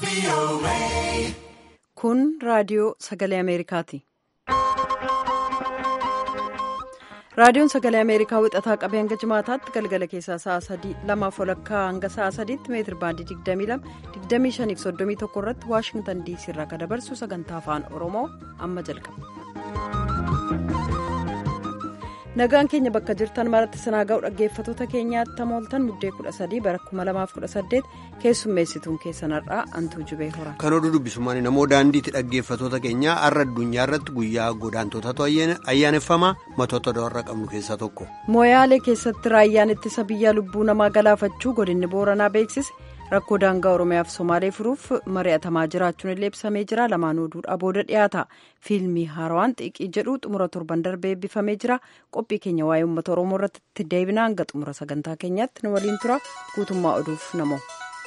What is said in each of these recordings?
Kun raadiyoo sagalee Ameerikaati. Raadiyoon sagalee Ameerikaa wixataa qabee hanga jimaataatti galgala keessaa sa'a sadii lamaaf walakkaa hanga sa'a sadiitti meetir baandii 22 25 irratti Waashingtan diisii irraa kan dabarsu sagantaa afaan Oromoo amma jalqaba. Nagaan keenya bakka jirtan maratti sinaa ga'u dhaggeeffatoota keenyaatti mooltan muddee 13 bara 2018 keessummeessituun keessan har'aa antuu jubee hora. Kan oduu dubbisumaan namoo daandiitti dhaggeeffatoota keenyaa har'a addunyaa irratti guyyaa godaantotaatu ayyaaneffamaa matoota warra qabnu keessaa tokko. Mooyaalee keessatti raayyaan ittisa biyyaa lubbuu namaa galaafachuu godinni booranaa beeksise rakkoo daangaa oromiyaaf somaalee furuuf mari'atamaa jiraachuun illee ibsamee jira lamaan oduudhaa booda dhiyaata fiilmii haarawaan xiiqii jedhu xumura torban darbee eebbifamee jira qophii keenya waa'ee uummata oromoo irratti deebina hanga xumura sagantaa keenyaatti nu waliin tura guutummaa oduuf namoo.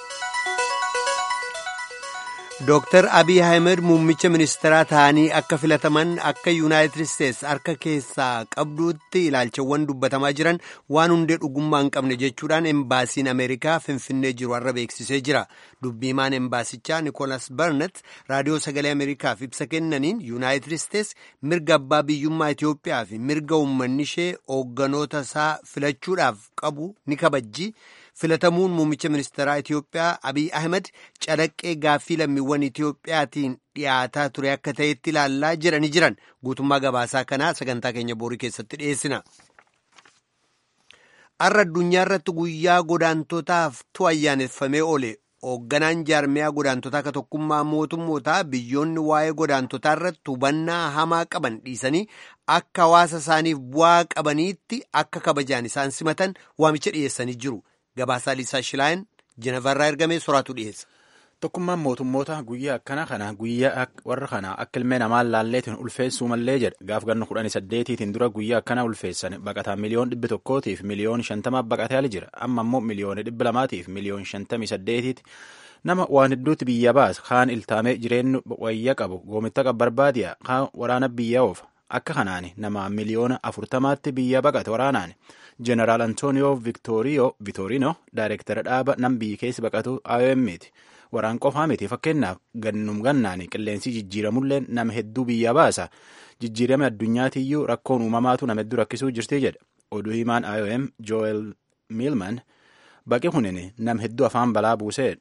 Dooktar Abiy Ahmed muummicha ministeeraa ta'anii akka filataman akka yuunaayitid isteetsi harka keessaa qabduutti ilaalchawwan dubbatamaa jiran waan hundee dhugummaa hin qabne jechuudhaan embaasiin Ameerikaa finfinnee jiru har'a beeksisee jira. Dubbiimaan embaasichaa Nikoolas Barnet raadiyoo sagalee Ameerikaaf ibsa kennaniin yuunaayitid isteetsi mirga abbaa biyyummaa Itoophiyaa fi mirga uummanni ishee hoogganoota isaa filachuudhaaf qabu ni kabajji. filatamuun muummicha ministeeraa Itoophiyaa Abiy Ahmed calaqqee gaaffii lammiiwwan Itoophiyaatiin dhiyaataa ture akka ta'etti ilaallaa jedhanii jiran guutummaa gabaasaa kanaa sagantaa keenya boorii keessatti dhiyeessina. Har'a addunyaa irratti guyyaa godaantotaaf ayyaaneffamee oole hoogganaan jaarmiyaa godaantotaa akka tokkummaa mootummootaa biyyoonni waa'ee godaantotaa irratti hubannaa hamaa qaban dhiisanii akka hawaasa isaaniif bu'aa qabaniitti akka kabajaan isaan simatan waamicha dhiyeessanii jiru. Gabaasaa Liisaa Shilaayin Jenevarraa ergamee soraatu dhiyeessa. Tokkummaan mootummoota guyyaa akkana kana guyyaa warra kana akka ilmee namaan laalleetiin ulfeessuu mallee jedha gaaf ganna kudhanii saddeetiitiin dura guyyaa akkana ulfeessan baqataa miliyoon dhibbi tokkootiif miliyoon shantamaaf baqatee ali jira amma immoo miliyoona dhibbi lamaatiif miliyoon shantamii saddeetiiti nama waan hedduutti biyya baasa kaan iltaamee jireenyu wayya qabu goomitta qabu barbaadiya kaan waraana biyya oofa akka kanaan nama miliyoona afurtamaatti biyya baqate waraanaan. Jeneraal Antonio Vitorino daayireektara dhaaba nam biyyi keessa baqatu IOM'ti. Waraan qofaa miti fakkeenyaaf gannum gannaan qilleensi jijjiiramullee nama hedduu biyya baasa. Jijjiirama addunyaatiyyuu rakkoon uumamaatu nama hedduu rakkisuu jirti jedha. Oduu himaan IOM Joel Milman baqi kunin nama hedduu afaan balaa buusee.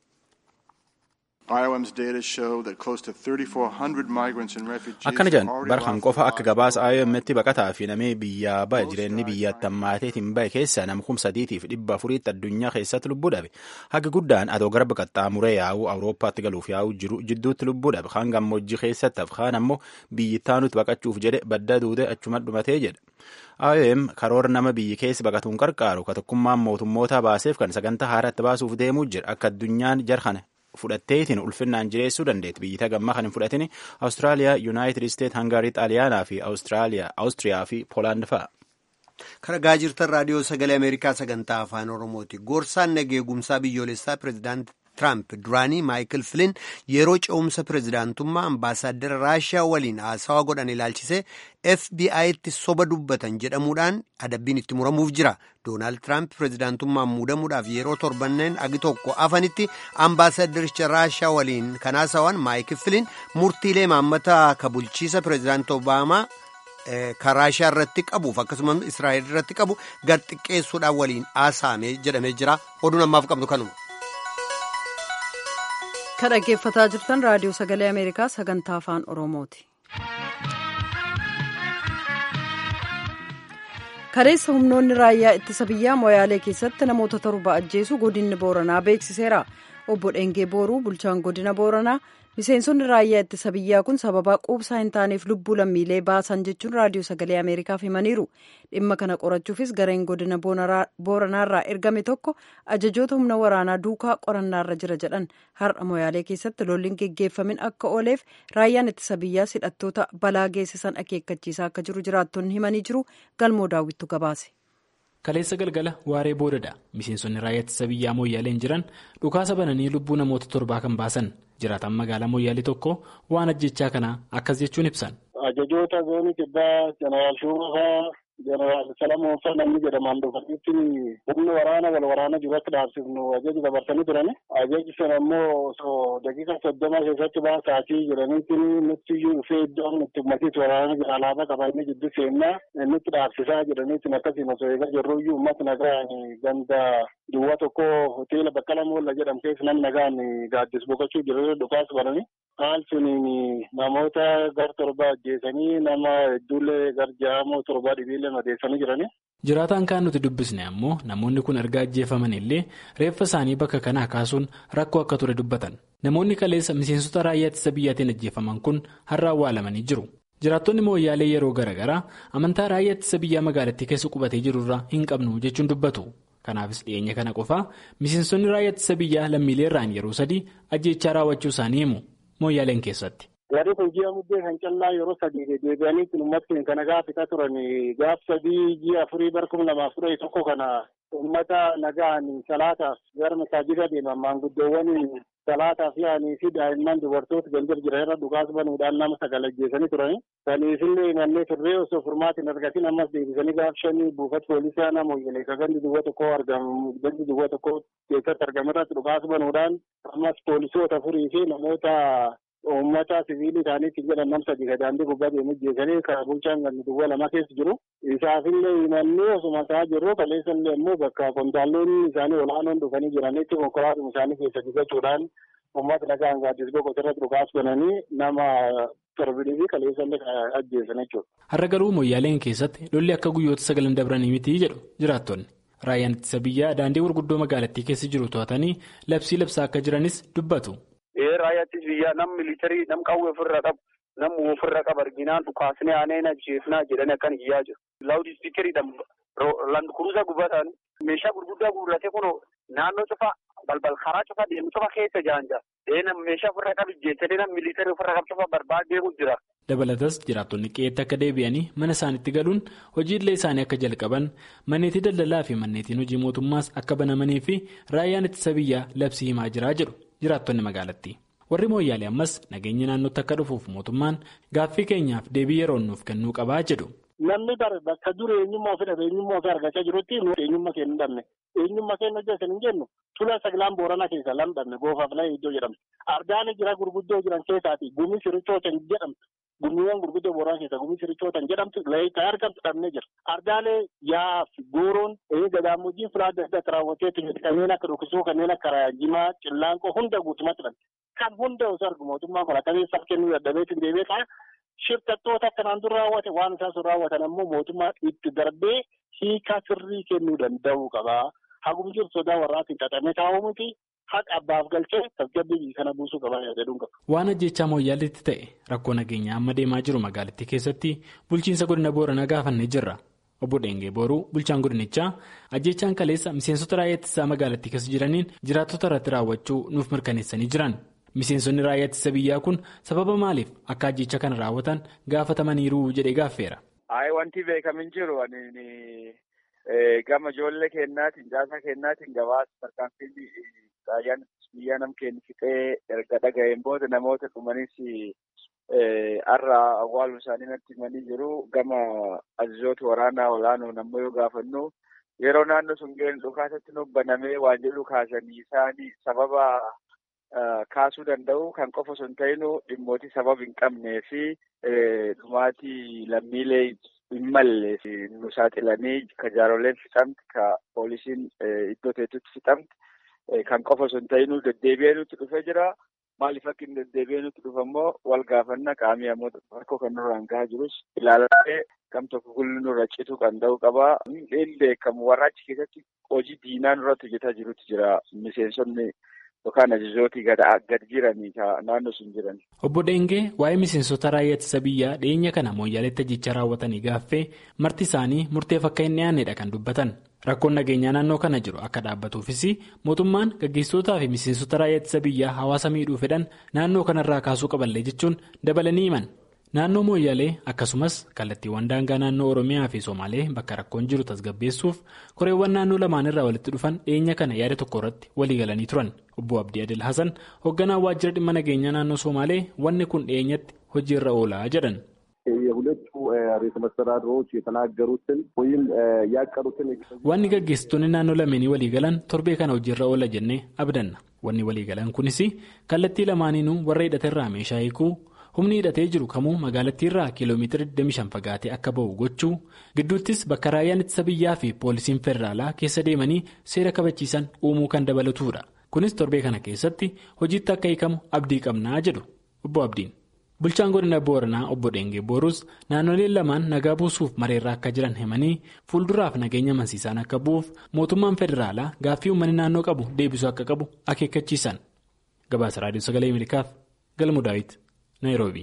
Akkana jedhan barkan qofa akka gabaasa IOM'tti baqataa fi namee biyyaa bahe jireenyi biyyaatti hammaateetiin bahe keessa nama kum sadiitiif dhibba afuriitti addunyaa keessatti lubbuu dhabe. Haga guddaan adoo garba qaxxaamuree yaa'uu Awurooppaatti galuuf yaa'uu jiru jidduutti lubbuu dhabe. Kaan gammoojjii keessatti kaan ammoo biyyittaa baqachuuf jedhe badda duute achuma dhumatee jedha. IOM karoora nama biyyi keessa baqatuun qarqaaru ka tokkummaan mootummoota baaseef kan sagantaa haaraatti baasuuf deemuu jira akka addunyaan jarhana fudhatteetiin ulfinnaan jireessuu dandeetti biyyita gammaa kan hin fudhatin awustiraaliyaa yuunaayitid isteet hangarii xaaliyaanaa fi awustiriyaa fi poolaand fa'a. Karagaa jirtan raadiyoo sagalee Ameerikaa sagantaa afaan Oromooti. Goorsaan nageegumsaa biyyoolessaa pireezidaantii Tiraamp duraanii Maayikil Filin yeroo ce'umsa pireezidaantummaa ambaasaaddara Raashiyaa waliin haasawaa godhan ilaalchisee FBI'tti soba dubbatan jedhamuudhaan adabbiin itti muramuuf jira. Doonaald Tiraamp pireezidaantummaan muudamuudhaaf yeroo torbanneen agi tokko afanitti ambaasaaddaricha Raashiyaa waliin kan haasawan Maayikil Filin murtiilee maammata ka bulchiisa pireezidaantii Obaamaa. kan raashiyaa irratti qabuuf akkasumas israa'el irratti qabu gad xiqqeessuudhaan waliin haasa'ame jedhamee jira oduun ammaaf qabnu kanuma. kan dhaggeeffataa jirtan raadiyoo sagalee ameerikaa sagantaa afaan oromooti. kaleessa humnoonni raayyaa ittisa biyyaa moyaalee keessatti namoota torba ajjeesu godinni booranaa beeksiseera obbo Dhengee Booruu bulchaan godina booranaa miseensonni raayyaa ittisa biyyaa kun sababa quubsaa hin taaneef lubbuu lammiilee baasan jechuun raadiyoo sagalee ameerikaaf himaniiru dhimma kana qorachuufis gareen godina booranaarraa ergame tokko ajajoota humna waraanaa duukaa qorannaarra jira jedhan har'a moyaalee keessatti lolliin geggeeffamin akka ooleef raayyaan ittisa biyyaa hidhattoota balaa geessisan akeekkachiisaa akka jiru jiraattonni himanii jiru galmoo daawwittu gabaase. kaleessa galgala waaree boodadha miseensonni raayyaa ittisa biyyaa mooyyaaleen jiran dhukaasa bananii lubbuu namoota torbaa kan baasan jiraataan magaalaa mooyyaalee tokko waan ajjechaa kanaa akkas jechuun ibsan. ajajoota zoonii kibbaa jeneraal shuumafaa jeneraal Salamoon Fannanni jedhaman dhufanitti humni waraana wal waraana jiru akka dhaabsifnu ajaji dabarsanii turani. Ajaji sana immoo osoo daqiiqa soddoma keessatti baasaatii jedhanitti nutti iyyuu dhufee iddoo nutti ummatiitti waraana jira alaabaa qaba inni jiddu seennaa nutti dhaabsisaa jedhanitti akkasiin osoo eegaa jirru iyyuu uummata nagaan ganda duwwaa tokko hoteela Baqqala Moolla jedhamu keessa namni nagaan gaaddis boqochuu jiru dhukaas barani. Haal suniin namoota gar torba ajjeesanii nama hedduullee gar ja'amoo torba dhibiillee madeessanii jirani. Jiraataan kaan nuti dubbisne ammoo namoonni kun erga ajjeefaman illee reeffa isaanii bakka kanaa kaasuun rakkoo akka ture dubbatan. Namoonni kaleessa miseensota raayyaa ittisa biyyaatiin ajjeefaman kun har'a awwaalamanii jiru. Jiraattonni mooyyaalee yeroo garaagaraa amantaa raayyaa ittisa biyyaa magaalattii keessa qubatee jirurraa hin qabnu jechuun dubbatu. Kanaafis dhiyeenya kana qofaa miseensonni raayyaa ittisa biyyaa lammiilee irraan yeroo sadii ajjeechaa raawwachuu isaanii himu mooyyaaleen keessatti. Warri kun ji'a muddee kan callaa yeroo sadii deebi'anii kun uummatni kana gaafata turan gaaf sadii ji'a afurii bara kuma lamaaf kudha tokko kana uummata nagaan salaataaf gara masaajida deeman maanguddoowwan salaataaf yaa'anii fi daa'imman dubartoota gandir jiran irra dhukaas banuudhaan nama sagal ajjeesanii turani. Saniifillee mannee turree osoo furmaatti hin argatin ammas deebisanii gaaf shanii buufata poolisaa nama wayyalee ka gandi duwwa tokko argamu gandi duwwa tokko keessatti argamerratti dhukaas banuudhaan ammas poolisoota afurii fi namoota uummata siviilii isaaniitti jedhan nam sadii daandii gubbaa deemu jeesanii kan bulchaan ganni duwwa lama keessa jiru. Isaafillee himannee osuma isaa jirru kaleessallee immoo bakka kontaalonni isaanii olaanoon dhufanii jiranitti konkolaatuma isaanii keessa dibachuudhaan uummata nagaan gaaddis boqotu irratti dhukaas bananii nama torbidii fi kaleessallee ajjeesan jechuudha. Har'a garuu mooyyaaleen keessatti lolli akka guyyoota sagalan dabranii miti jedhu jiraattonni. Raayyaan ittisa biyyaa daandii gurguddoo magaalattii keessa jiru to'atanii labsii labsaa akka jiranis dubbatu. Raayyaa ittisa biyyaa nam militarii nam qawwee ofirra qabu nam ofirra qabu arginaan dhukaasnee aaneen ajjeefnaa jedhanii akkan iyyaa jiru. Laawudii ispiikeriidhaan landkuruusaa gubbataan meeshaa gurguddaa guurratee kun naannoo cufaa balbal karaa cufaa deemu cufa keessa jaanja. Nam meeshaa ofirra qabu ijjeessanii nam militarii ofirra qabu cufa barbaadee jira. Dabalatas jiraattonni qe'eetti akka deebi'anii mana isaaniitti galuun hojiilee isaanii akka jalqaban manneetii daldalaa fi manneetiin hojii mootummaas akka banamanii fi raayyaan ittisa biyyaa labsii himaa jiraa jedhu jiraattonni magaalattii. Warri mooyyaalee ammas nageenya naannootti akka dhufuuf mootummaan gaaffii keenyaaf deebii yeroo nuuf kennuu qabaa jedhu. Namni bakka dur eenyummaa ofii dhabe eenyummaa ofii argachaa jirutti eenyummaa keenya hin dhabne eenyummaa keenya hojjetan hin jennu tula saglaan booranaa keessa lam dhabne goofaaf laa iddoo jedhamtu ardaan jira gurguddoo jiran keessaati gumii sirichootan jedhamtu gumiiwwan gurguddoo booranaa keessa gumii sirichootan jedhamtu layitaa argamtu dhabne jira ardaalee yaaf gooroon gadaamojiin filaa adda addaatti raawwatee kanneen akka dhokisuu kanneen akka jimaa cillaanqoo hunda guutumatti dhabne kan hunda osoo argu mootummaan kun akkamiin kennuu dadhabeetiin deebi'ee ka'a. Shirkattoota akkanaan dur raawwate waan isaan sun raawwatan ammoo mootummaan itti darbee hiika sirrii kennuu danda'uu qaba. Hagum jiru sodaa warraatiin xaxamee taa'uu miti haqa abbaaf galchee tasgabbii kana buusuu qaba jedhuun qaba. Waan ajjechaa mooyyaaleetti ta'e rakkoo nageenyaa amma deemaa jiru magaalattii keessatti bulchiinsa godina booranaa gaafannee jirra. Obbo Dheengee Booruu bulchaan godinichaa ajjechaan kaleessa miseensota raayyaa ittisaa magaalattii keessa jiraniin jiraattota irratti raawwachuu nuuf mirkaneessanii jiran. Miseensonni raayyaa ittisa biyyaa kun sababa maaliif akka ajjecha kana raawwatan gaafatamaniiru jedhee gaaffeera. Ayi wanti beekamu hin jiru gama ijoollee kennaatiin caasaa kennaatiin gabaasa tarkaanfii raayyaan biyyaa nam kennu fixee erga dhaga'een booda namoota dhumanis har'a awwaaluu isaanii natti himanii jiru gama ajajoota waraanaa olaanoo nammoo yoo gaafannu yeroo naannoo sun ga'een dhukaasatti nu banamee waan jedhu kaasanii isaanii sababa. Kaasuu danda'u kan qofa osoo hin ta'inu dhimmooti sababa hin qabnee fi dhumaatii lammiilee hin malle nu saaxilanii ka jaaroleen fixamti ka poolisiin iddoo teessutti fixamti kan qofa osoo hin ta'inu deddeebi'ee nutti dhufee jira. Maaliif akka hin deddeebi'ee nutti dhufe immoo wal gaafannaa qaamii ammoo rakkoo kan nurraan gahaa jirus ilaalamee kam tokko gulli nurra cituu kan ta'u qaba. Inni beekamu warra achi keessatti hojii diinaa nurratti hojjetaa jirutu jira miseensonni. Yookaan ajajootii gad jiranii naannoo sun jiran. Obbo Dheengee waa'ee miseensota raayyaa ittisa biyyaa dhiyeenya kana mooyyaaleetti ajjecha raawwatanii gaaffee marti isaanii murteef akka hin dhiyaannedha kan dubbatan. Rakkoon nageenyaa naannoo kana jiru akka dhaabbatuufis mootummaan gaggeessitootaa fi miseensota raayyaa ittisa biyyaa hawaasa miidhuu fedhan naannoo kanarraa kaasuu qaballee jechuun dabalanii himan. Naannoo mooyyaalee akkasumas kallattiiwwan daangaa naannoo Oromiyaa fi Somaalee bakka rakkoon jiru tasgabbeessuuf koreewwan naannoo lamaan irraa walitti dhufan dhiyeenya kana yaada tokko irratti walii galanii turan. Obbo Abdii Adil Hasan hoogganaan waajjira dhimma nageenyaa naannoo Somaalee wanni kun dhiyeenyatti hojiirra oolaa jedhan. የሁለቱ ርዕሰ መስተዳድሮች የተናገሩትን ወይም ያቀዱትን wanni gaggeessitoonni naannoo lameenii waliigalan torbee kana hojiirra oola jennee abdanna wanni waliigalan kunis kallattii lamaaniinuu warra hidhaterraa meeshaa hiikuu humni hidhatee jiru kamuu magaalattiirraa kiiloomeetira 25 fagaatee akka ba'u gochuu gidduuttis bakka raayyaan ittisa biyyaa fi poolisiin federaalaa keessa deemanii seera kabachiisan uumuu kan dabalatudha kunis torbee kana keessatti hojiitti akka hiikamu abdii qabnaa jedhu obbo abdiin. bulchaan godina booranaa obbo Dheengee Boorus naannoleen lamaan nagaa buusuuf mareerraa akka jiran himanii fuulduraaf nageenya amansiisaan akka bu'uuf mootummaan federaalaa gaaffii uummanni naannoo qabu deebisuu akka qabu akeekkachiisan gabaasa raadiyoo sagalee ameerikaaf galmu daawit naayiroobii.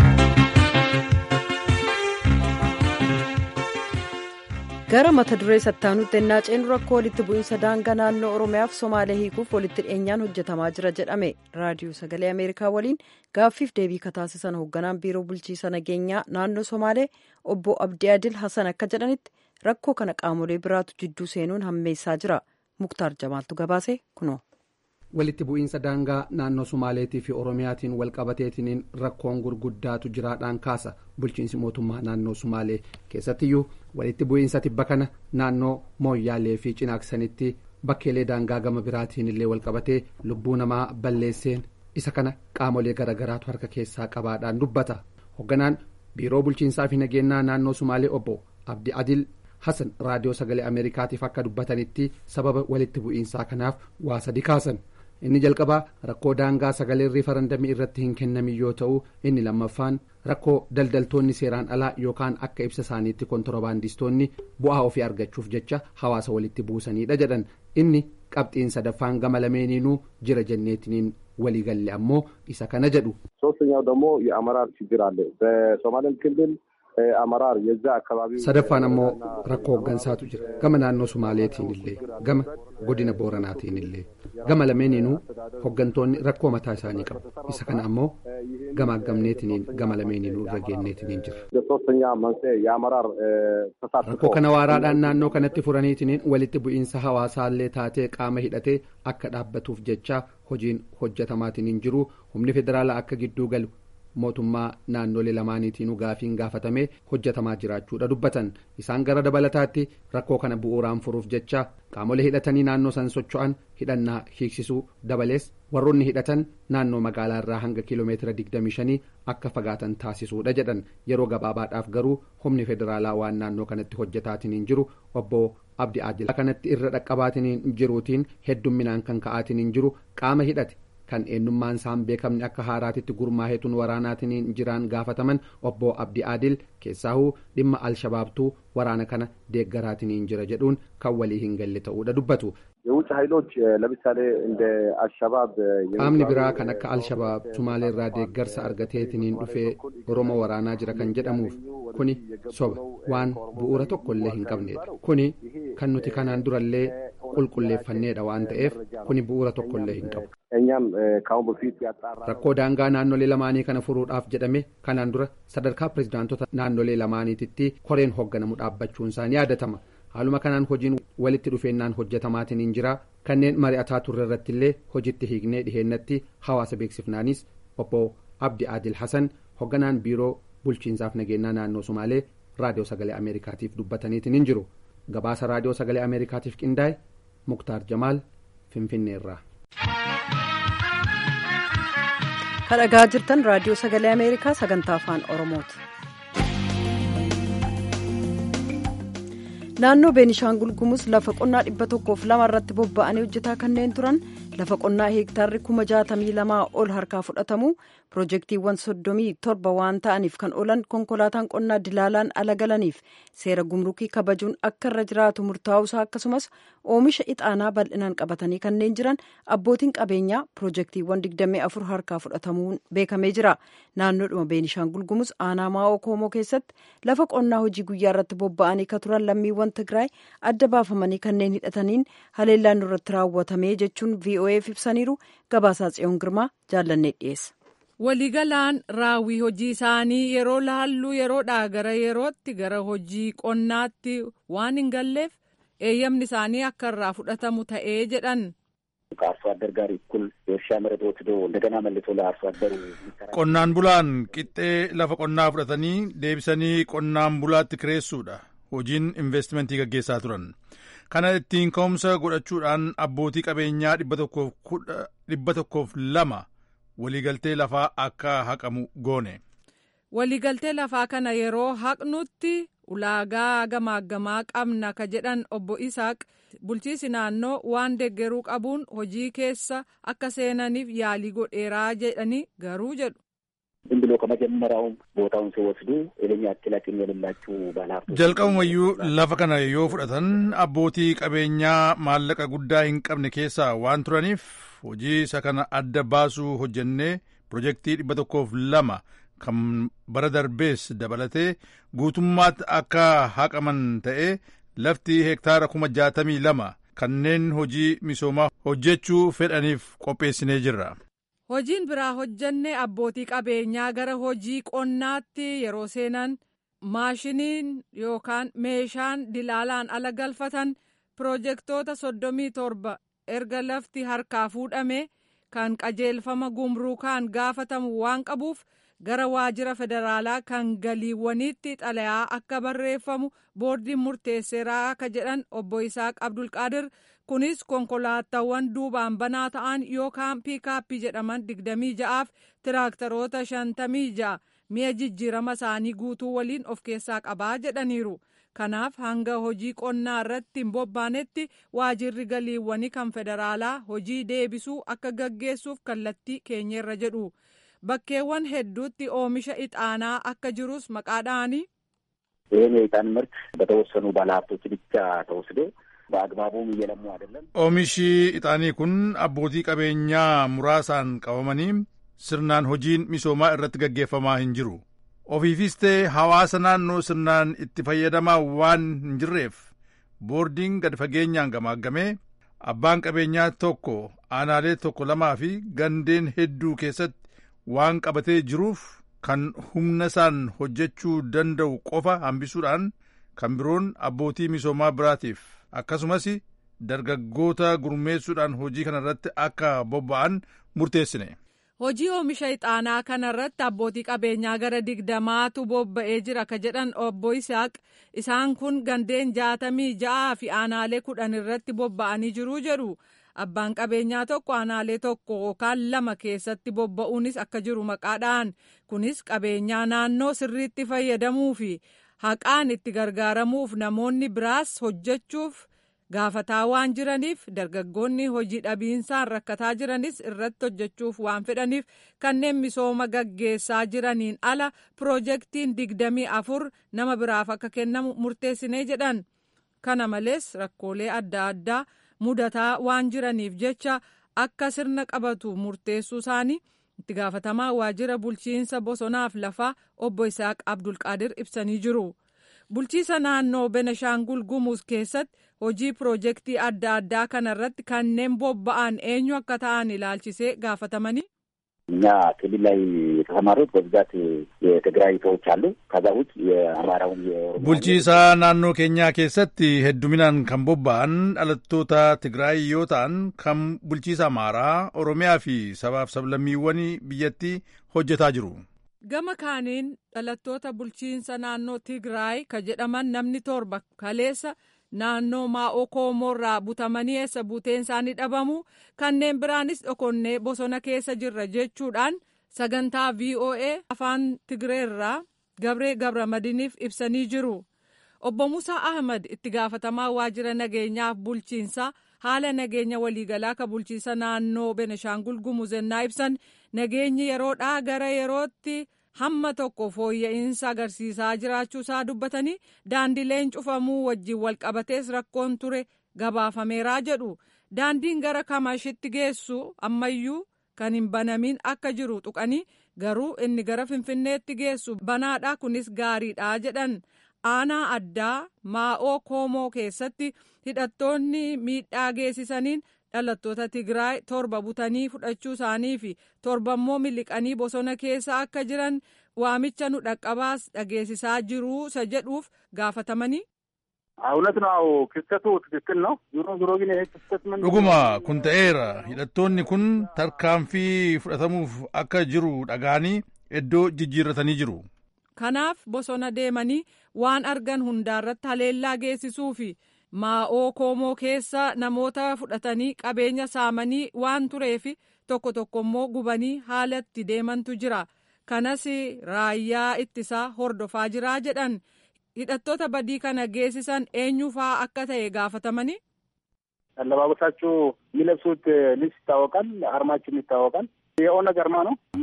gara mata duree sattaanutti ennaa ceenu rakkoo walitti bu'iinsa daangaa naannoo oromiyaaf somaalee hiikuuf walitti dhiyeenyaan hojjetamaa jira jedhame raadiyoo sagalee ameerikaa waliin gaaffiif deebii kataasisan hoogganaan biiroo bulchiisa nageenyaa naannoo somaalee obbo abdii adil hasan akka jedhanitti rakkoo kana qaamolee biraatu jidduu seenuun hammeessaa jira muktaar jamaaltu gabaase kunoo. walitti bu'iinsa daangaa naannoo sumaaleetii fi oromiyaatiin walqabateetiin rakkoon gurguddaatu jiraadhaan kaasa bulchiinsi mootummaa naannoo sumaalee keessattiyyuu walitti bu'iinsa tibba kana naannoo mooyyaalee fi cinaaksanitti bakkeelee daangaa gama biraatiin illee walqabatee lubbuu namaa balleesseen isa kana qaamolee garagaraatu harka keessaa qabaadhaan dubbata hoogganaan biiroo bulchiinsaa fi nageenyaa naannoo sumaalee obbo abdi adil hasan raadiyoo sagalee ameerikaatiif akka dubbatanitti sababa walitti bu'iinsaa kanaaf waa sadi kaasan. inni jalqabaa rakkoo daangaa sagalee riifarandamii irratti hin kennamin yoo ta'u inni lammaffaan rakkoo daldaltoonni seeraan alaa yookaan akka ibsa isaaniitti kontoroobaandistoonni bu'aa ofii argachuuf jecha hawaasa walitti buusanidha jedhan inni qabxiin sadaffaan gama lameeniinuu jira jenneetiniin waliigalle ammoo isa kana jedhu. ሶስተኛው ደግሞ የአመራር ችግር አለ በሶማሌ ክልል አመራር የዛ አካባቢ sadaffaan ammoo rakkoo hooggansaatu jira gama naannoo sumaaleetiin illee gama godina booranaatiin illee gama lameeniinuu hooggantoonni rakkoo mataa isaanii qabu isa kana ammoo gama aggamneetiniin gama lameeniinuu irra geenneetiniin jira. ሶስተኛ መንስኤ የአመራር ተሳትፎ rakkoo kana waaraadhaan naannoo kanatti furaniitiniin walitti bu'iinsa hawaasaallee taatee qaama hidhatee akka dhaabbatuuf jecha hojiin hojjetamaatiniin jiru humni federaalaa akka gidduu galu mootummaa naannolee lamaaniitiinuu gaafiin gaafatamee hojjetamaa jiraachuudha dubbatan isaan gara dabalataatti rakkoo kana bu'uuraan furuuf jecha qaamolee hidhatanii naannoo san socho'an hidhannaa hiiksisuu dabalees warroonni hidhatan naannoo magaalaa irraa hanga kiiloomeetira 25 akka fagaatan taasisuudha jedhan yeroo gabaabaadhaaf garuu humni federaalaa waan naannoo kanatti hojjetaatiniin jiru obbo abdi adil kanatti irra dhaqqabaatiniin jiruutiin heddumminaan kan ka'aatiniin jiru qaama hidhate. kan eenyummaan isaan beekamne akka haaraatitti gurmaahetuun waraanaatiin jiraan gaafataman obbo abdi adil keessaahuu dhimma alshabaabtuu waraana kana deeggaraatiin jira jedhuun kan walii hin galle ta'uudha dubbatu. የውጭ ኃይሎች ለምሳሌ እንደ አልሸባብ qaamni biraa kan akka alshabaab sumaalee irraa deeggarsa argateetiniin dhufee oromoo waraanaa jira kan jedhamuuf kuni soba waan bu'uura tokko illee hin qabneedha kuni kan nuti kanaan durallee qulqulleeffanneedha waan ta'eef kuni bu'uura tokko illee hin qabu. እኛም ከአሁን በፊት ያጣራ rakkoo daangaa naannolee lamaanii kana furuudhaaf jedhame kanaan dura sadarkaa pirezidaantota naannolee lamaaniititti koreen hoogganamu dhaabbachuun isaanii yaadatama haaluma kanaan hojiin walitti dhufeennaan hojjetamaatiin jira kanneen mari'ataa turre irratti illee hojiitti hiiknee dhiheennatti hawaasa beeksifnaanis obbo abdi adil hasan hoogganaan biiroo bulchiinsaaf nageenyaa naannoo sumaalee raadiyoo sagalee ameerikaatiif dubbataniitiin jiru gabaasa raadiyoo sagalee ameerikaatiif qindaa'e muktaar jamaal finfinneerraa. kadhagaa jirtan raadiyoo sagalee ameerikaa sagantaa afaan oromooti. naannoo beenishaangul gumuz lafa qonnaa dhibba tokkoof lama irratti bobba'anii hojjetaa kanneen turan lafa qonnaa heektaarri kuma jaatamii lamaa ol harkaa fudhatamu piroojeektiiwwan soddomii torba waan ta'aniif kan oolan konkolaataan qonnaa dilaalaan ala galaniif seera gumrukii kabajuun akka irra jiraatu murtaa'uusaa akkasumas oomisha ixaanaa bal'inaan qabatanii kanneen jiran abbootiin qabeenyaa piroojeektiiwwan digdamii afur harkaa fudhatamuun beekamee jira naannoodhuma beenishaangul gumuz aanaa maa'oo koomoo keessatti lafa qonnaa hojii guyyaa irratti bobba'anii ka turan lammiiwwan tigraay adda baafamanii kanneen hidhataniin haleellaan irratti raawwatamee jechuun vo'eef ibsaniiru gabaasaa tsiyoon girmaa jaallannee dhiyeessa. waliigalaan raawwii hojii isaanii yeroo laallu yeroodhaa gara yerootti gara hojii qonnaatti waan hin galleef eeyyamni isaanii akka irraa fudhatamu ta'ee jedhan. ከአርሶ አደር ጋር እኩል የእርሻ መሬት ወስዶ እንደገና መልሶ ለአርሶ አደሩ qonnaan bulaan qixxee lafa qonnaa fudhatanii deebisanii qonnaan bulaatti kireessuudha hojiin investimentii gaggeessaa turan kana ittiin ka'umsa godhachuudhaan abbootii qabeenyaa dhibba tokkoof lama waliigaltee lafaa akka haqamu goone. waliigaltee lafaa kana yeroo haqnutti ulaagaa gamaaggamaa qabna ka jedhan obbo Isaaq bulchiisi naannoo waan deggeruu qabuun hojii keessa akka seenaniif yaalii godheeraa jedhanii garuu jedhu. ዝም ብሎ ከመጀመሪያውም ቦታውን ሲወስዱ ይሄን ያክል አቅም የሌላችሁ ባለሀብቶች jalqabumayyuu lafa kana yoo fudhatan abbootii qabeenyaa maallaqa guddaa hin qabne keessa waan turaniif hojii isa kana adda baasuu hojjennee pirojektii dhibba tokkoof lama kan bara darbees dabalatee guutummaatti akka haqaman ta'ee lafti hektaara kuma jaatamii lama kanneen hojii misoomaa hojjechuu fedhaniif qopheessinee jirra. Hojiin biraa hojjannee abbootii qabeenyaa gara hojii qonnaatti yeroo seenan maashiniin yookaan meeshaan dilaalaan ala galfatan pirojektoota soddomii torba erga lafti harkaa fuudhame kan qajeelfama gumruukaan gaafatamu waan qabuuf gara waajjira federaalaa kan galiiwwaniitti xalayaa akka barreeffamu boordiin murteesseeraa akka jedhan obbo Isaaq Abdulqaadir kunis konkolaataawwan duubaan banaa ta'an yookaan piikaappii jedhaman digdamii ja'aaf tiraaktaroota shantamii ja'a mi'a jijjiirama isaanii guutuu waliin of keessaa qabaa jedhaniiru. kanaaf hanga hojii qonnaa irratti hin bobbaanetti waajjirri galiiwwanii kan federaalaa hojii deebisuu akka gaggeessuuf kallattii keenyerra jedhu bakkeewwan hedduutti oomisha ixaanaa akka jirus maqaadhaanii. ይህን የዕጣን ምርት በተወሰኑ ባለሀብቶች ብቻ ተወስዶ በአግባቡም እየለሙ አይደለም። oomishi ixaanii kun abbootii qabeenyaa muraasaan qabamanii sirnaan hojiin misoomaa irratti gaggeeffamaa hin jiru. ofiifis ta'e hawaasa naannoo sirnaan itti fayyadamaa waan hin jirreef boordiin gad fageenyaan gamaagamee abbaan qabeenyaa tokko aanaalee tokko lamaa fi gandeen hedduu keessatti waan qabatee jiruuf kan humna isaan hojjechuu danda'u qofa hambisuudhaan kan biroon abbootii misoomaa biraatiif akkasumas dargaggoota gurmeessuudhaan hojii kana irratti akka bobba'an murteessine. Hojii oomisha ixaanaa kana irratti abbootii qabeenyaa gara digdamaatu bobba'ee jira ka jedhan obbo Isaaq isaan kun gandeen jaatamii ja'aa fi aanaalee kudhan irratti bobba'anii jiru jedhu abbaan qabeenyaa tokko aanaalee tokko yookaan lama keessatti bobba'uunis akka jiru maqaadhaan kunis qabeenyaa naannoo sirriitti fayyadamuu fi haqaan itti gargaaramuuf namoonni biraas hojjechuuf. gaafataa waan jiraniif dargaggoonni hojii dhabiinsaan rakkataa jiranis irratti hojjechuuf waan fedhaniif kanneen misooma gaggeessaa jiraniin ala piroojeektiin digdamii afur nama biraaf akka kennamu murteessinee jedhan kana malees rakkoolee adda addaa mudataa waan jiraniif jecha akka sirna qabatu murteessuu isaanii itti gaafatamaa waajjira bulchiinsa bosonaaf lafaa obbo Isaaq Abdulqaadir ibsanii jiru. bulchiisa naannoo benashaangul gumuuz keessatti hojii piroojeektii adda addaa kana irratti kanneen bobba'an eenyu akka ta'an ilaalchisee gaafatamanii. እኛ ክልል ላይ የተሰማሩት በብዛት የትግራይ ሰዎች አሉ። ከዛ ውጭ የአማራውን bulchiisa naannoo keenyaa keessatti hedduminaan kan bobba'an dhalattoota Tigraay yoo ta'an kan bulchiisa Amaaraa, Oromiyaa fi sabaaf sablammiiwwan biyyattii hojjetaa jiru. gama kaaniin dhalattoota bulchiinsa naannoo tigraay ka jedhaman namni torba kaleessa naannoo maa'oo koomoorraa butamanii eessa buuteen isaanii dhabamu kanneen biraanis dhokonnee bosona keessa jirra jechuudhaan sagantaa voa afaan tigreerraa gabree gabramadiiniif ibsanii jiru obbo musaa ahmad itti gaafatamaa waajjira nageenyaaf bulchiinsaa haala nageenya waliigalaa ka bulchiisa naannoo beneshaangul gumuzennaa ibsan nageenyi yeroodhaa gara yerootti hamma tokko fooyya'insa agarsiisaa jiraachuu isaa dubbatanii daandileen cufamuu wajjin walqabatees rakkoon ture gabaafameeraa jedhu daandiin gara kamashitti geessu ammayyuu kan hin banamin akka jiru tuqanii garuu inni gara finfinneetti geessu banaadha kunis gaariidha jedhan aanaa addaa maa'oo koomoo keessatti hidhattoonni miidhaa geessisaniin dhalattoota tigraay torba butanii fudhachuu isaanii fi torba immoo miliqanii bosona keessa akka jiran waamicha nu dhaqqabaas dhageessisaa jiruu isa jedhuuf gaafatamanii. እውነት ነው ክስተቱ ትክክል ነው ዞሮ ዞሮ ግን ይሄ ክስተት ምን dhuguma kun ta'eera hidhattoonni kun tarkaanfii fudhatamuuf akka jiru dhaga'anii iddoo jijjiirratanii jiru kanaaf bosona deemanii waan argan hundaarratti haleellaa geessisuu fi maa'oo koomoo keessa namoota fudhatanii qabeenya saamanii waan tureef tokko tokko immoo gubanii haala itti deemantu jira kanas raayyaa ittisaa hordofaa jiraa jedhan hidhattoota badii kana geessisan eenyufaa akka ta'e gaafatamanii. አለባበሳቸው የሚለብሱት ልብስ ይታወቃል፣ አርማቸውም ይታወቃል። የኦነግ አርማ ነው እና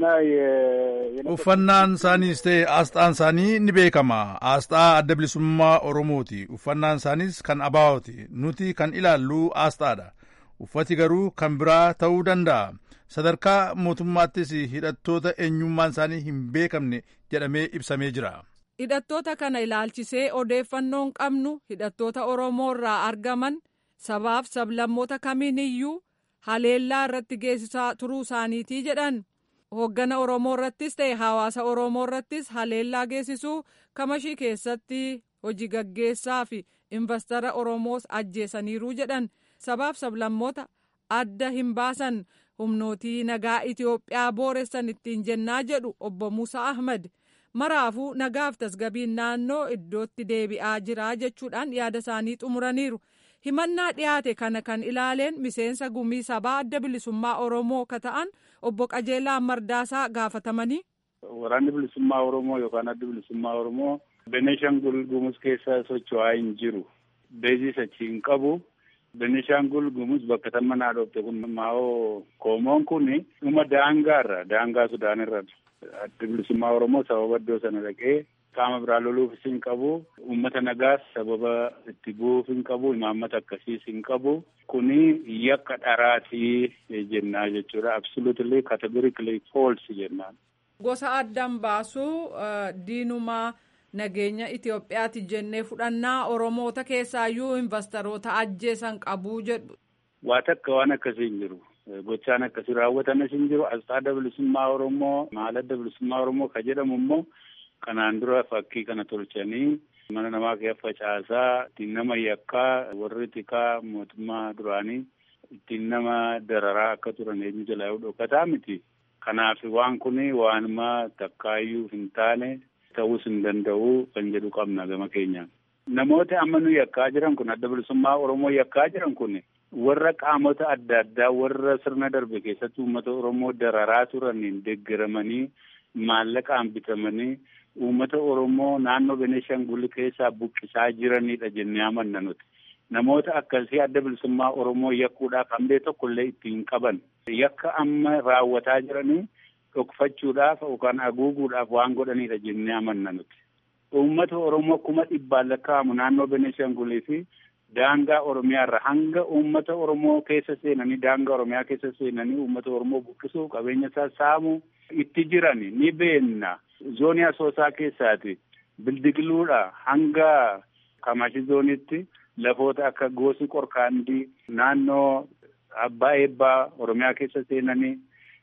uffannaan isaaniis ta'e aasxaan isaanii ni beekama aasxaa adda bilisummaa oromooti uffannaan isaaniis kan abaa'ooti nuti kan ilaallu aasxaadha uffati garuu kan biraa ta'uu danda'a sadarkaa mootummaattis hidhattoota eenyummaan isaanii hin beekamne jedhamee ibsamee jira. hidhattoota kana ilaalchisee odeeffannoon qabnu hidhattoota oromoo irraa argaman sabaaf sablammoota kamiiniyyuu haleellaa irratti geessisaa turuu isaaniitii jedhan hooggana oromoo irrattis ta'e hawaasa oromoo irrattis haleellaa geessisuu kamashii keessatti hojii gaggeessaa fi investara oromoos ajjeesaniiruu jedhan sabaaf sablammoota adda hin baasan humnootii nagaa itiyoophiyaa booressan ittiin jennaa jedhu obbo Musa Ahmad. maraafuu nagaaf tasgabiin naannoo iddootti deebi'aa jira jechuudhaan yaada isaanii xumuraniiru himannaa dhiyaate kana kan ilaaleen miseensa gumii sabaa adda bilisummaa oromoo ka ta'an obbo qajeelaa mardaasaa gaafatamanii. waraanni bilisummaa oromoo yookaan adda bilisummaa oromoo beneeshangul gumuz keessa socho'aa hin jiru beezis achi hin qabu beneeshangul gumuz bakka tamma naa dhoofte kun maa'oo koomoon kun dhuma daangaarra daangaa sudaanirra adda bilisummaa oromoo sababa iddoo sana dhaqee qaama biraa loluufis hin qabu uummata nagaas sababa itti bu'uuf hin qabu imaammata akkasiis hin qabu kuni yakka dharaatii jennaa jechuudha absolutely categorically false jennaan. gosa addaan baasuu diinumaa nageenya Itoophiyaati jennee fudhannaa oromoota keessaayyuu investoroota ajjeesan qabuu jedhu. waa takka waan akkasii hin jiru. gochaan akkasii raawwatanis hin jiru asxaa adda bilisummaa oromoo maal adda bilisummaa oromoo ka jedhamu immoo kanaan dura fakkii kana tolchanii mana namaa keessa facaasaa ittiin nama yakkaa warri tikaa mootummaa duraanii ittiin nama dararaa akka turan eenyu jalaa yoo dhokataa miti kanaaf waan kun waanuma takkaayyuu hin taane ta'uus hin danda'u kan jedhu qabna gama keenyaan. namoota amma nu yakkaa jiran kun adda bilisummaa oromoo yakkaa jiran kun warra qaamota adda addaa warra sirna darbe keessatti uummata oromoo dararaa turaniin deeggaramanii maallaqaan bitamanii uummata oromoo naannoo beneeshangul keessaa buqqisaa jiranidha jennee amanna nuti namoota akkasii adda bilisummaa oromoo yakkuudhaaf hambee tokkollee ittiin qaban yakka amma raawwataa jiranii dhokfachuudhaaf yookaan haguuguudhaaf waan godhanidha jennee amanna nuti. uummata oromoo kuma dhibbaan lakkaa'amu naannoo beneeshangulii fi daangaa oromiyaarra hanga uummata oromoo keessa seenanii daangaa oromiyaa keessa seenanii uummata oromoo buqqisuu qabeenya isaa saamuu itti jiran ni beenna zoonii asoosaa keessaati bildiqiluudha hanga kamashi zoonitti lafoota akka goosi qorkaandii naannoo abbaa eebbaa oromiyaa keessa seenanii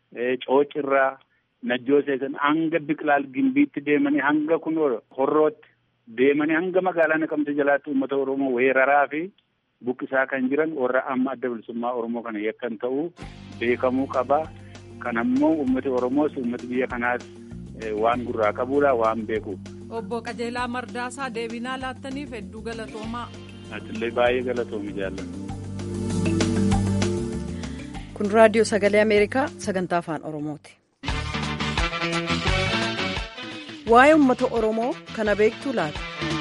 coocirraa najjoo seesan hanga biqilaal gimbiitti deemanii hanga kun horrootti deemanii hanga magaalaa naqamte jalaatti uummata oromoo weeraraa fi buqqisaa kan jiran warra amma adda bilisummaa oromoo kana yakkan ta'uu beekamuu qaba kanammoo uummati oromoos uummati biyya kanaas waan gurraa qabuudha waan beekuuf. obbo qajeelaa mardaasaa deebinaa laattaniif hedduu galatoomaa. atillee baay'ee galatoomi jaalladha. kun raadiyoo sagalee ameerikaa sagantaa afaan oromooti. waa'ee uummata oromoo kana beektuu laata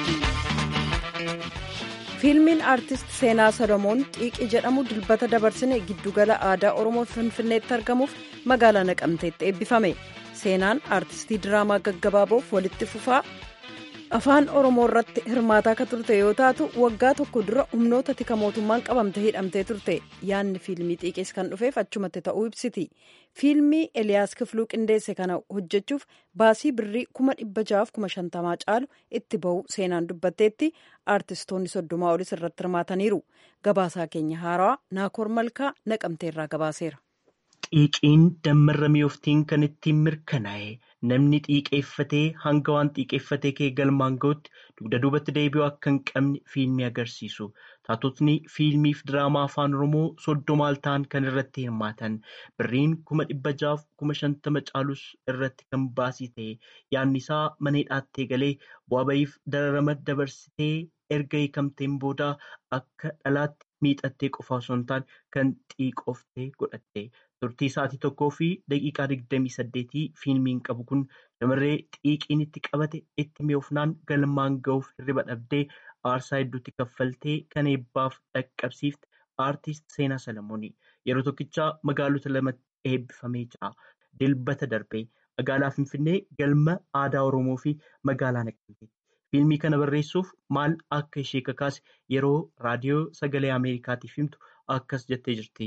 fiilmiin aartist seenaa solomoon xiiqii jedhamu dilbata dabarsine giddugala aadaa oromoo finfinneetti argamuuf magaalaa naqamteetti eebbifame seenaan aartistii diraamaa gaggabaaboof walitti fufaa afaan oromoo irratti hirmaataa akka turte yoo taatu waggaa tokko dura humnoota tika mootummaan qabamte hidhamtee turte yaadni fiilmii xiiqees kan dhufeef achumatti ta'uu ibsiti fiilmii eliyaas kifluu qindeesse kana hojjechuuf baasii birrii kuma dhibba jahaaf kuma shantamaa caalu itti ba'u seenaan dubbatteetti aartistoonni soddomaa olis irratti hirmaataniiru gabaasaa keenya haarawaa naakoor malkaa naqamteerraa gabaaseera. xiiqiin dammarramee oftiin kan ittiin mirkanaa'e namni xiiqeeffatee hanga waan xiiqeeffatee kee galmaan ga'utti dugda duubatti deebi'uu akka hin qabne fiilmii agarsiisu. Taatotni fiilmii fi diraamaa afaan Oromoo soddomaal ta'an kan irratti hirmaatan birriin kuma dhibba jaaf kuma shantama caalus irratti kan baasii ta'e yaadni isaa mana hidhaattee galee bu'aa bahiif dararama dabarsitee erga hiikamteen booda akka dhalaatti miixattee qofa osoo hin taane kan xiiqooftee godhatte. Turtii sa'aatii tokkoo fi daqiiqaa digdamii saddeetii fiilmiin qabu kun shamarree xiiqiin itti qabate itti mi'oofnaan galmaan ga'uuf hirriba dhabdee aarsaa hedduutti kaffaltee kan eebbaaf dhaqqabsiifte aartist Seenaa Salamoonii yeroo tokkichaa magaalota lamatti eebbifamee jira. Dilbata darbee magaalaa Finfinnee galma aadaa Oromoo fi magaalaa Naqamteetti. Fiilmii kana barreessuuf maal akka ishee kakaase yeroo raadiyoo sagalee Ameerikaatiif himtu akkas jettee jirti.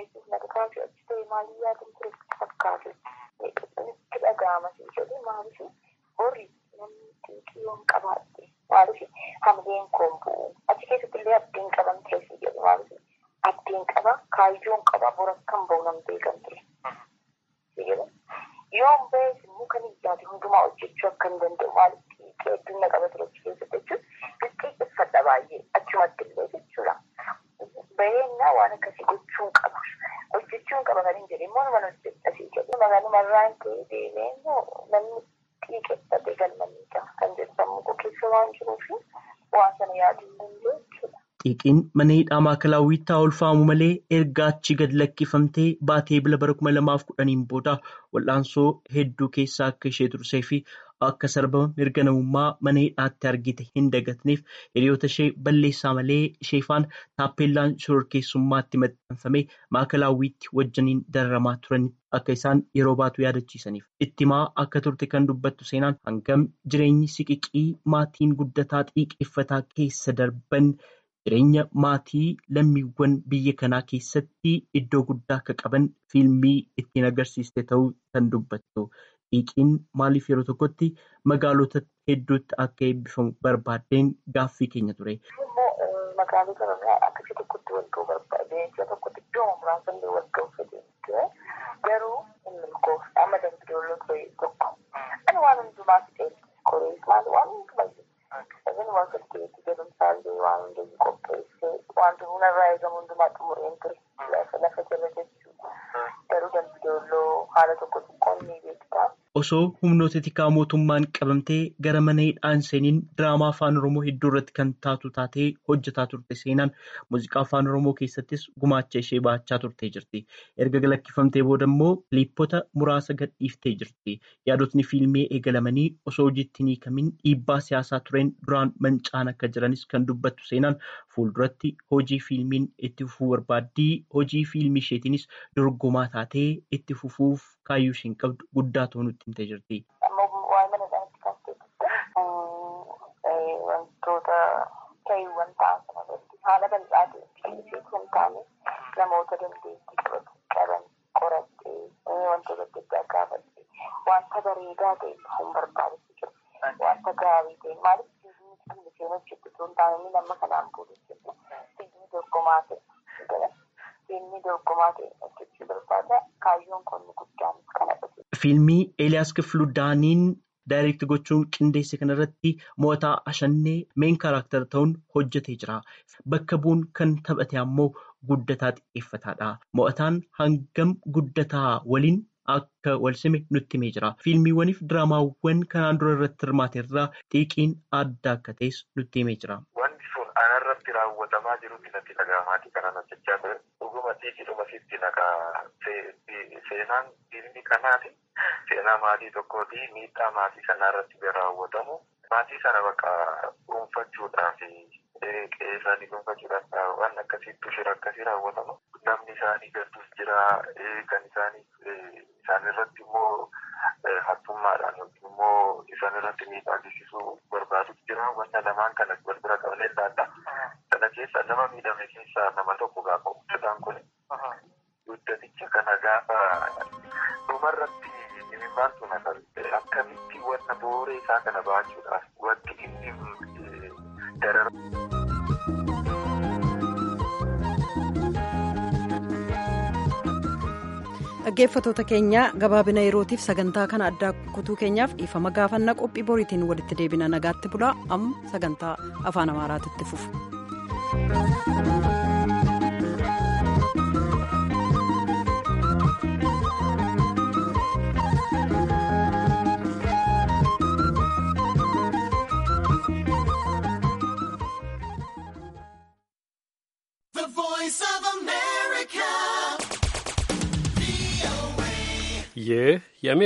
Maalii yaaduu ture fakkaatu itti dhaga'ama jedhu maaliif horii namni xiiqii yoon qabaadhe maaliif hamileen koon bu'u achi keessatti illee abdiin qaban ture jedhu maaliif abdiin qaba kaayyoon qaba bor akkan ba'u nam beekan ture yoon ba'es immoo kan ijaate hundumaa hojjechuu akka hin danda'u maaliif xiiqii hedduun na qaba ture achi keessatti jechuun xixiqqeeffadha baay'ee achumatti illee jechuudha. Bareennaa waan akkasii gochuun qaba. Hojjechuun qaba kan hin jedhe immoo nama hojjetasii jedhu. Magaaluma irraan ta'ee deemee immoo namni xiiqeffatee galmaniidha kan jedhu sammuu koo keessa waan jiruuf waan sana yaaduu hin danda'u jechuudha. Xiiqiin mana hidhaa maakalaawwiitti haa ulfaamu malee erga achi gad lakkifamtee baatee bila bara kuma lamaaf kudhaniin booda wal'aansoo hedduu keessa akka ishee tursee fi akka sarbama mirga namummaa mana hidhaatti argite hin dagatneef hiriyoota ishee balleessaa malee isheefaan taappeellaan shororkeessummaatti maxxanfamee maakalaawwiitti wajjiniin dararamaa turan akka isaan yeroo baatu yaadachiisaniif ittimaa akka turte kan dubbattu seenaan hangam jireenyi siqiqii maatiin guddataa xiiqeeffataa keessa darban. Jireenya maatii lammiiwwan biyya kanaa keessatti iddoo guddaa akka qaban fiilmii ittiin agarsiiste ta'uu kan dubbattu. Xiiqiin maaliif yeroo tokkotti magaalota hedduutti akka eebbifamu barbaaddeen gaaffii keenya ture. Magaalota irraa akka ishee tokkotti wal ga'uu barbaade ishee tokkotti iddoo muraasa illee wal ga'uu fedhe ture. Garuu inni milkoof amma dambidooloo ture tokko. Ani waan hundumaa fixee koree maal waan hundumaa Sabni waan saddeetti jedhamsaallee waan hundee qopheessee wanti hundarraa eegamu hundumaa xumureen ture lafa lafa jala jechuudha. Garuu dambidooloo haala tokko xiqqoon ni beektaa. Osoo humnoota tikaa mootummaan qabamtee gara mana hidhaan seeniin diraamaa afaan Oromoo hedduu irratti kan taatu taatee hojjetaa turte seenaan muuziqaa afaan Oromoo keessattis gumaacha ishee baachaa turtee jirti. Erga lakkifamtee booda immoo kiliippota muraasa gadhiiftee jirti. Yaadotni fiilmii eegalamanii osoo hojiitti hin hiikamin dhiibbaa siyaasaa tureen duraan mancaan akka jiranis kan dubbattu seenaan fuulduratti hojii fiilmiin itti fufuu barbaaddii hojii fiilmii isheetiinis dorgomaa taatee itti fufuuf kaayyuu isheen qabdu guddaa ta'uu nutti himtee jirti. Wantoota ta'iiwwan ta'an sanarratti haala bal'aa ta'e kan taane namoota dandeettii qaban qorattee wantoota adda addaa gaafattee wanta bareedaa ta'e hin barbaadatu jiru. Wanta gaarii ta'e maaliif fiilmii kan isheen hojjettu osoo hin taane inni nama kanaan booda hojjetu fiilmii dorgomaa ta'e fiilmii dorgomaa ta'e hojjechuu barbaada kaayyoon kun guddaan kana dhufe. Fiilmii Eeliyaas Kifluu Daaniin daayireekti gochuun qindeesse kanarratti mo'ataa ashannee meen kaaraakter ta'uun hojjetee jira. Bakka bu'uun kan taphate ammoo guddataa xiqqeeffataadha. Mo'ataan hangam guddataa waliin akka wal sime nutti himee jira. Fiilmiiwwaniif diraamaawwan kanaan dura irratti hirmaate irraa xiiqiin adda akka ta'es nutti himee jira. Wanti sun anarratti raawwatamaa jirutti natti dhaga'amaatii kanan hojjechaa ture. Dhuguma xiiqidhuma sitti nagaa seenaan fiilmii kanaati. Seenaa maatii tokkooti miidhaa maatii sanaa irratti raawwatamu. Maatii sana bakka dhuunfachuudhaaf qe'ee isaanii dhuunfachuudhaaf waan akkasiitu shira akkasii raawwatama. Namni isaanii gadduus jira kan isaanii isaan irratti immoo hattummaadhaan yookiin immoo isaan irratti miidhaa geessisuu barbaadus jira. Wanta lamaan kana wal bira qabnee ilaalla. Sana keessa nama miidhame keessaa nama tokko gaafa hojjetaan kun guddaticha kana gaafa dhumarratti maaltu na qabe akkamitti wanna booree isaa kana baachuudhaaf wanti inni darara. dhaggeeffatoota keenya gabaabina yerootiif sagantaa kana addaa kutuu keenyaaf dhiifama gaafannaa qophii boriitiin walitti deebina nagaatti bulaa amma sagantaa afaan amaaraatti fufu. ይህ